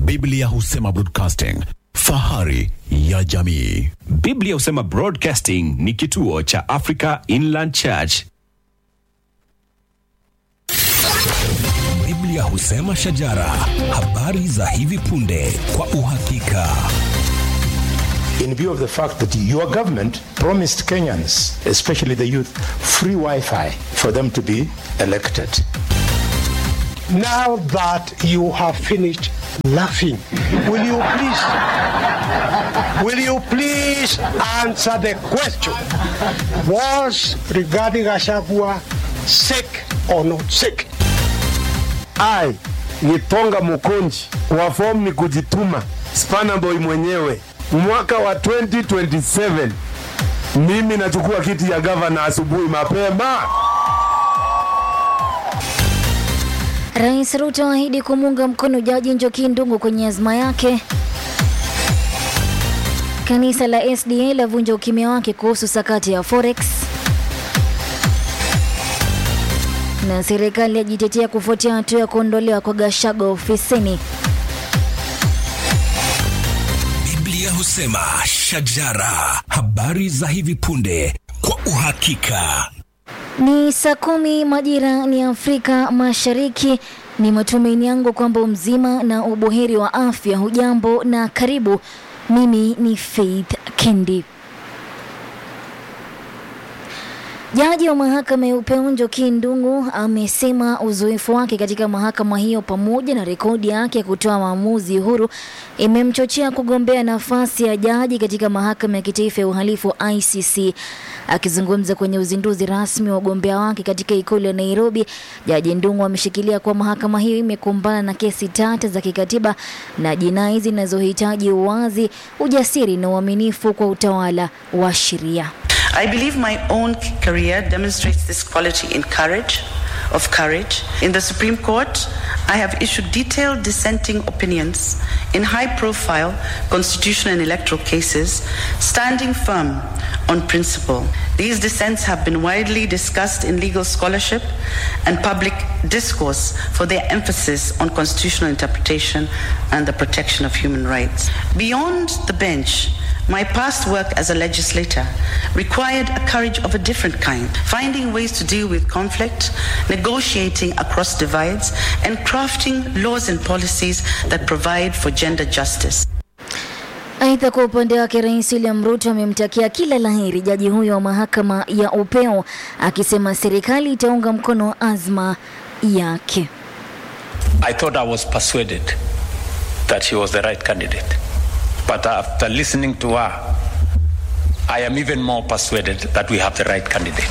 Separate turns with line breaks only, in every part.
Biblia husema broadcasting, fahari ya jamii.
Biblia husema Broadcasting ni kituo cha Africa Inland Church.
Biblia husema shajara, habari za hivi punde kwa uhakika.
in view of the fact that your government promised Kenyans, especially the youth, free Wi Fi for them to be elected.
Now that you have finished laughing, will you please, will you please answer the question? Was regarding Ashagua sick or not sick?
I Gitonga Mukunji wa fomu ni kujituma, Spanaboy mwenyewe. Mwaka wa 2027 mimi nachukua kiti ya gavana asubuhi mapema.
Rais Ruto ahidi kumuunga mkono Jaji Njoki Ndung'u kwenye azma yake. Kanisa la SDA lavunja ukimya wake kuhusu sakati ya Forex. Na serikali yajitetea kufuatia hatua ya kuondolewa kwa Gachagua ofisini.
Biblia husema shajara, habari za hivi punde kwa uhakika.
Ni saa kumi majira ni Afrika Mashariki. Ni matumaini yangu kwamba mzima na ubuheri wa afya. Hujambo na karibu. Mimi ni Faith Kendi. Jaji wa mahakama ya upeo Njoki Ndung'u amesema uzoefu wake katika mahakama hiyo pamoja na rekodi yake ya kutoa maamuzi huru imemchochea kugombea nafasi ya jaji katika mahakama ya kitaifa ya uhalifu ICC. Akizungumza kwenye uzinduzi rasmi wa ugombea wake katika ikulu ya Nairobi, Jaji Ndung'u ameshikilia kuwa mahakama hiyo imekumbana na kesi tata za kikatiba na jinai zinazohitaji uwazi, ujasiri na uaminifu kwa utawala wa sheria.
I believe my own career demonstrates this quality in courage, of courage. In the Supreme Court, I have issued detailed dissenting opinions in high-profile constitutional and electoral cases, standing firm on principle. These dissents have been widely discussed in legal scholarship and public discourse for their emphasis on constitutional interpretation and the protection of human rights. Beyond the bench, my past work as a legislator required a courage of a different kind, finding ways to deal with conflict, negotiating across divides, and crafting laws and policies that provide for gender justice.
Aidha, kwa upande wake Rais William Ruto amemtakia kila laheri jaji huyo wa mahakama ya upeo, akisema serikali itaunga mkono azma yake.
I thought I was persuaded that she was the right candidate. But after listening to her, I am even more persuaded that we have the right candidate.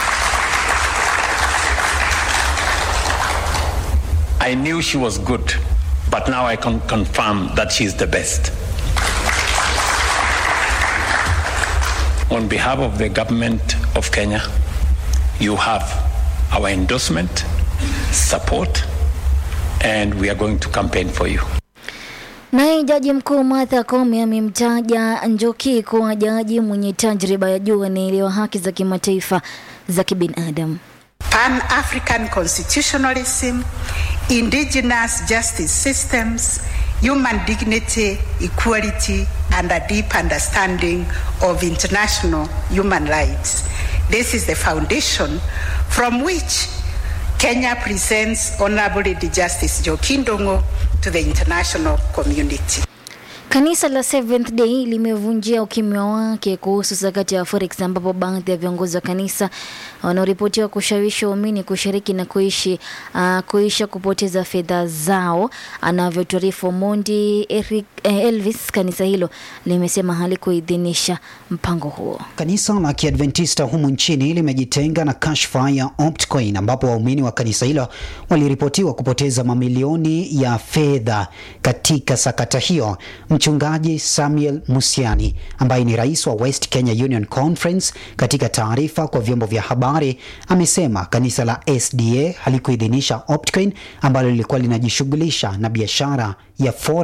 I knew she was good, but now I can confirm that she is the best. On behalf of the government of Kenya, you have our endorsement, support, and we are going to campaign for you.
Naye jaji mkuu Martha Koome amemtaja Njoki kuwa jaji mwenye tajriba ya juu anaelewa haki za kimataifa za kibinadamu.
Pan-African constitutionalism, indigenous justice systems, human dignity, equality, and a deep understanding of international human rights. This is the foundation from which Kenya presents Honorable Lady Justice Joki Ndung'u to the international community.
Kanisa la Seventh Day limevunjia ukimya wake kuhusu sakati ya Forex ambapo baadhi ya viongozi wa kanisa wanaoripotiwa kushawishi waumini kushiriki na kuishi uh, kuisha kupoteza fedha zao. Anavyotuarifu Mondi Eric, eh, Elvis, kanisa hilo limesema halikuidhinisha mpango huo.
Kanisa la Kiadventista humu nchini limejitenga na kashfa ya Optcoin ambapo waumini wa kanisa hilo waliripotiwa kupoteza mamilioni ya fedha katika sakata hiyo. Mchungaji Samuel Musiani ambaye ni rais wa West Kenya Union Conference, katika taarifa kwa vyombo vya habari amesema kanisa la SDA halikuidhinisha Optcoin ambalo lilikuwa linajishughulisha na biashara ya forex.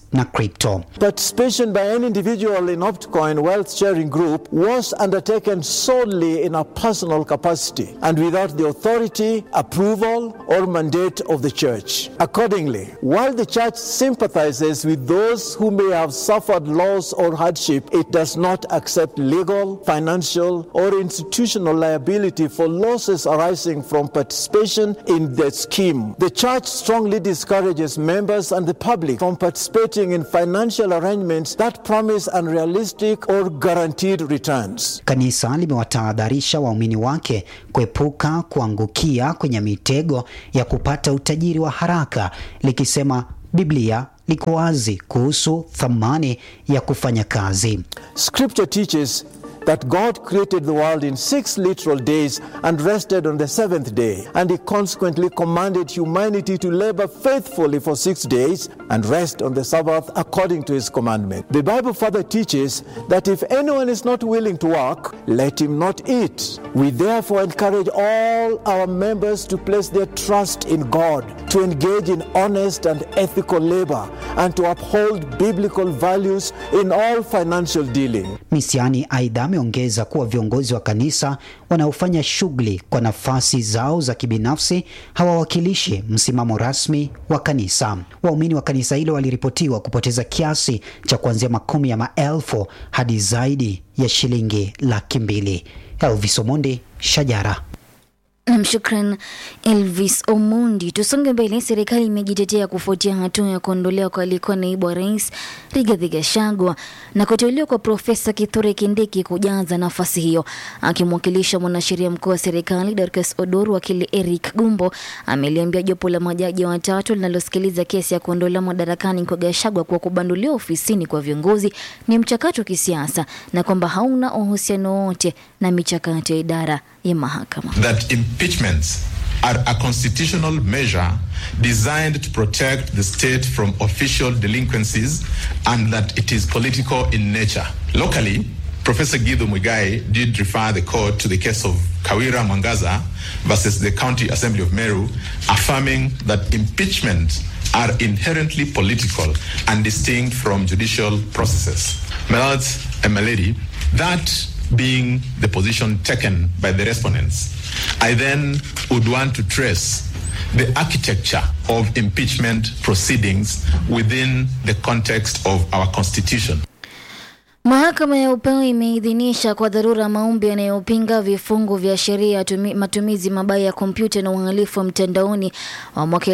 na crypto.
Participation by any individual in Optcoin wealth sharing group was undertaken solely in a personal capacity and without the authority, approval, or mandate of the church. Accordingly, while the church sympathizes with those who may have suffered loss or hardship, it does not accept legal, financial, or institutional liability for losses arising from participation in the scheme. The church strongly discourages members and the public from participating in financial arrangements that promise unrealistic or guaranteed returns.
Kanisa limewatahadharisha waumini wake kuepuka kuangukia kwenye mitego ya kupata utajiri wa haraka likisema Biblia liko wazi kuhusu thamani ya kufanya kazi.
Scripture teaches that God created the world in six literal days and rested on the seventh day. And He consequently commanded humanity to labor faithfully for six days and rest on the Sabbath according to His commandment. The Bible further teaches that if anyone is not willing to work, let him not eat. We therefore encourage all our members to place their trust in God, to engage in honest and ethical labor, and to uphold biblical values in all financial dealing.
Misiani aidha ameongeza kuwa viongozi wa kanisa wanaofanya shughuli kwa nafasi zao za kibinafsi hawawakilishi msimamo rasmi wa kanisa. Waumini wa kanisa hilo waliripotiwa kupoteza kiasi cha kuanzia makumi ya maelfu hadi zaidi ya shilingi laki mbili. Elvis Omondi, Shajara.
Nam, shukran Elvis Omondi. Tusonge mbele. Serikali imejitetea kufuatia hatua ya kuondolewa kwa aliyekuwa naibu wa rais Rigathi Gachagua na kuteuliwa kwa Profesa Kithure Kindiki kujaza nafasi hiyo. Akimwakilisha mwanasheria mkuu wa serikali Dorcas Odor, wakili Eric Gumbo ameliambia jopo la majaji watatu linalosikiliza kesi ya kuondolewa madarakani kwa Gachagua kuwa kubanduliwa ofisini kwa viongozi ni mchakato wa kisiasa na kwamba hauna uhusiano wote na michakato ya idara ya mahakama.
that impeachments are a constitutional measure designed to protect the state from official delinquencies and that it is political in nature. Locally, Professor Guido Muigai did refer the court to the case of Kawira Mwangaza versus the County Assembly of Meru, affirming that impeachment are inherently political and distinct from judicial processes. My lords and my lady, that being the position taken by the respondents, I then would want to trace the architecture of impeachment proceedings within the context of our Constitution.
Mahakama ya upeo imeidhinisha kwa dharura maombi yanayopinga vifungu vya sheria ya tumi- matumizi mabaya ya kompyuta na uhalifu wa mtandaoni wa mwaka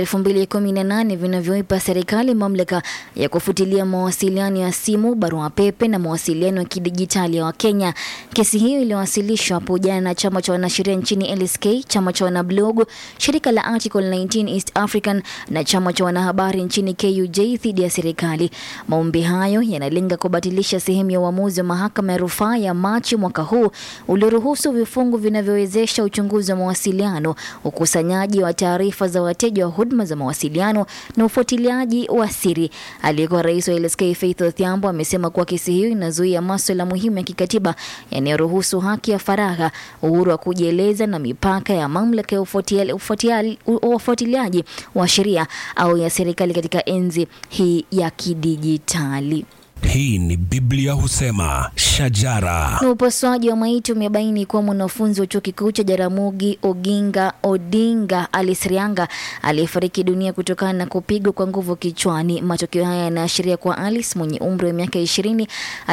2018 vinavyoipa serikali mamlaka ya kufutilia mawasiliano ya simu, barua pepe na mawasiliano ya kidijitali ya Wakenya. Kesi hiyo iliwasilishwa hapo jana na chama cha wanasheria nchini LSK, chama cha wanablog, shirika la Article 19 East African na chama cha wanahabari nchini KUJ dhidi ya serikali. Maombi hayo yanalenga kubatilisha sehemu ya uamuzi wa mahakama ya rufaa ya Machi mwaka huu ulioruhusu vifungu vinavyowezesha uchunguzi wa mawasiliano, ukusanyaji wa taarifa za wateja wa huduma za mawasiliano na ufuatiliaji wa siri. Aliyekuwa rais wa LSK Faith Odhiambo amesema kuwa kesi hiyo inazuia maswala muhimu ya kikatiba yanayoruhusu haki ya faragha, uhuru wa kujieleza na mipaka ya mamlaka ya ufuatilia- ufuatilia- ufuatiliaji wa sheria au ya serikali katika enzi hii ya kidijitali.
Hii ni Biblia husema shajara.
Na upasuaji wa maiti umebaini kuwa mwanafunzi wa chuo kikuu cha Jaramogi Oginga Odinga Alice Rianga aliyefariki dunia kutokana na kupigwa kwa nguvu kichwani. Matokeo haya yanaashiria kuwa Alice mwenye umri wa miaka ishirini